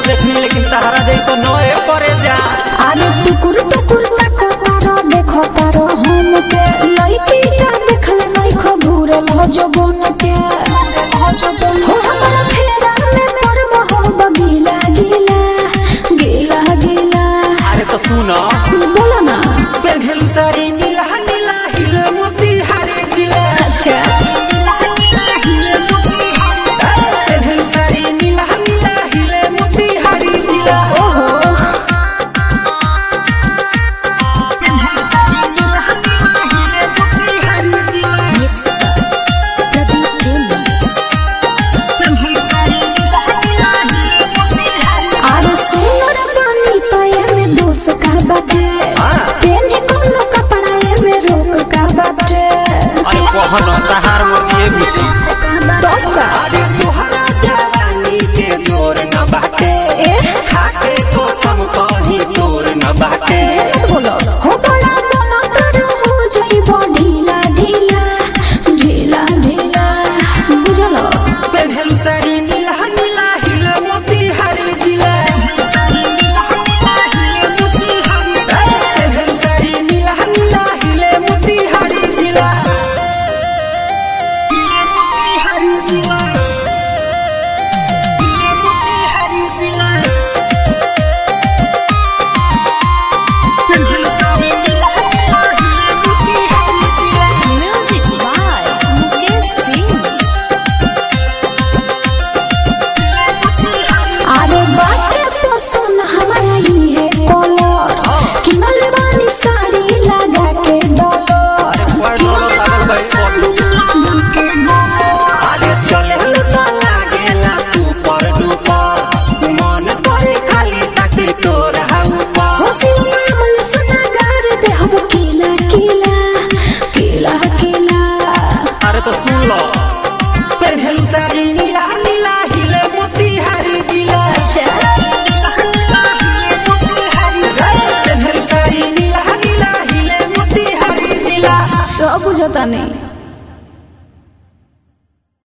देखनी लेकिन तहरा जैसा नए करे जा अरे टुकुर टुकुर ताको तारो देखो तारो हम के लइकी का देखल नहीं खो घूरल हो जो बन के हो हमारा फेरा में पर मोह गीला गीला गीला गीला अरे तो सुनो बोलो ना पेन्हल साड़ी नीला नीला हिले मोती हरे जिला अच्छा पेन्हल साड़ी नीला नीला हिले मोती हरे जिला ओहो पेन्हल साड़ी नीला नीला हिले मोती हरे जिला पेन्हल साड़ी नीला नीला हिले मोती हरे अरे सुनर पानी तो ये में दोष का बाटे हाँ। तेने कोनो कपड़ा ये में रोक का बाटे अरे कहन तहार मोती बुची तो का अरे तोहरा जवानी के जोर न बाटे ए खाके तो सब कहीं तोर न बाटे मत बोलो हो बड़ा बोलो करो हो जाइबो ढीला ढीला ढीला ढीला बुझलो पेन्हल साड़ी नीला नीला हिले मोती हरे जिला पेन्हल साड़ी नीला नीला हिले मोती हरे जिला हिले मोती हरे जिला हिले मोती हरे जिला पेन्हल साड़ी नीला नीला हिले मोती हरे जिला म्यूजिक बाय मुकेश सिंह अरे बाटे पसंद हमारा ही है कलर कि मलबानी साड़ी लगा के डॉलर पर डॉलर लागल बा ई बॉडी। अरे चले तो लागेला सुपर डुपर मन करे खाली ताकि तोर ऊपर होसी मामल सनागार दे हम किला किला किला किला अरे तो सुन लो पेन्हल साड़ी नीला नीला हिले मोती हरी जिला पेन्हल साड़ी नीला नीला हिले मोती हरी जिला सब बुझता नहीं